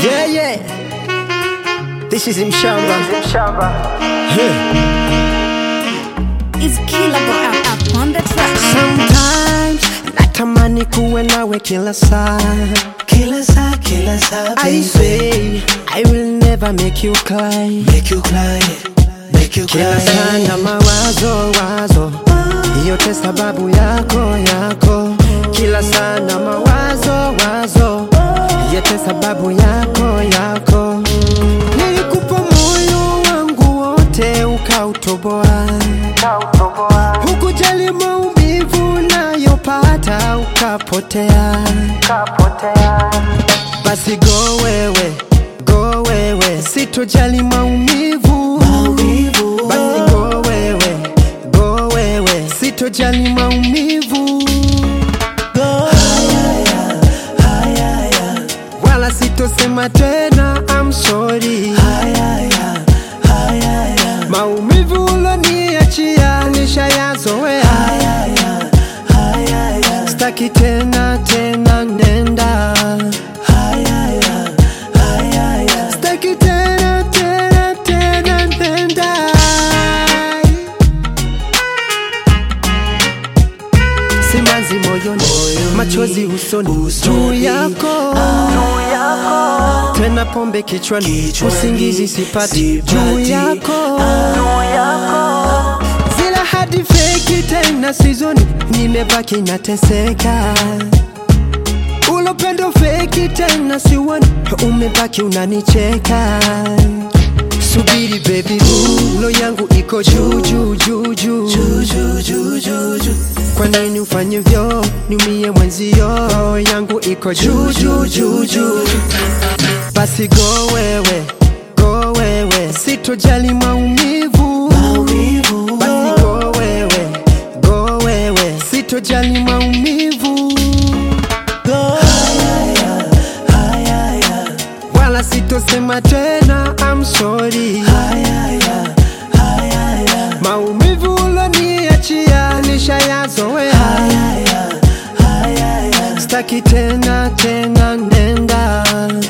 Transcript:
Yeah, yeah. This is Mshamba. Is killer boy up, up on the track. Sometimes natamani kuwe nawe kila saa. Kila saa, kila saa, I baby. say I will never make you cry. Make you cry, make you Kila cry. saa na mawazo wazo, yote sababu yako yako. Kila saa na mawazo wazo, yote sababu yako yako. Nilikupa moyo wangu wote ukautoboa, hukujali maumivu nayopata ukapotea. Basi go wewe, go wewe, sitojali maumivu. Maumivu. Basi go wewe, go wewe, sitojali maumivu. Wala sitosema tena I'm sorry. Maumivu uloniachia nishayazoea, staki tena tena, nenda staki tena tena tena, nenda simanzi moyoni, machozi usoni, juu yako tena pombe kichwani, Kichwani, usingizi sipati sipati. juu yako zila hadi feki tena sizoni, nimebaki nateseka ulopendo feki tena siwoni, umebaki unanicheka subiri baby boo, lo yangu iko juu juu juu juu Ju, ju, ju, ju, ju. kwa nini ufanye vyo niumie mwenzio yangu iko juu juu juu juu basi go wewe go wewe sitojali maumivu Maumivu. basi go wewe go wewe sitojali maumivu wala sitosema tena I'm sorry maumivu uloniachia nishayazoea staki tena tena nenda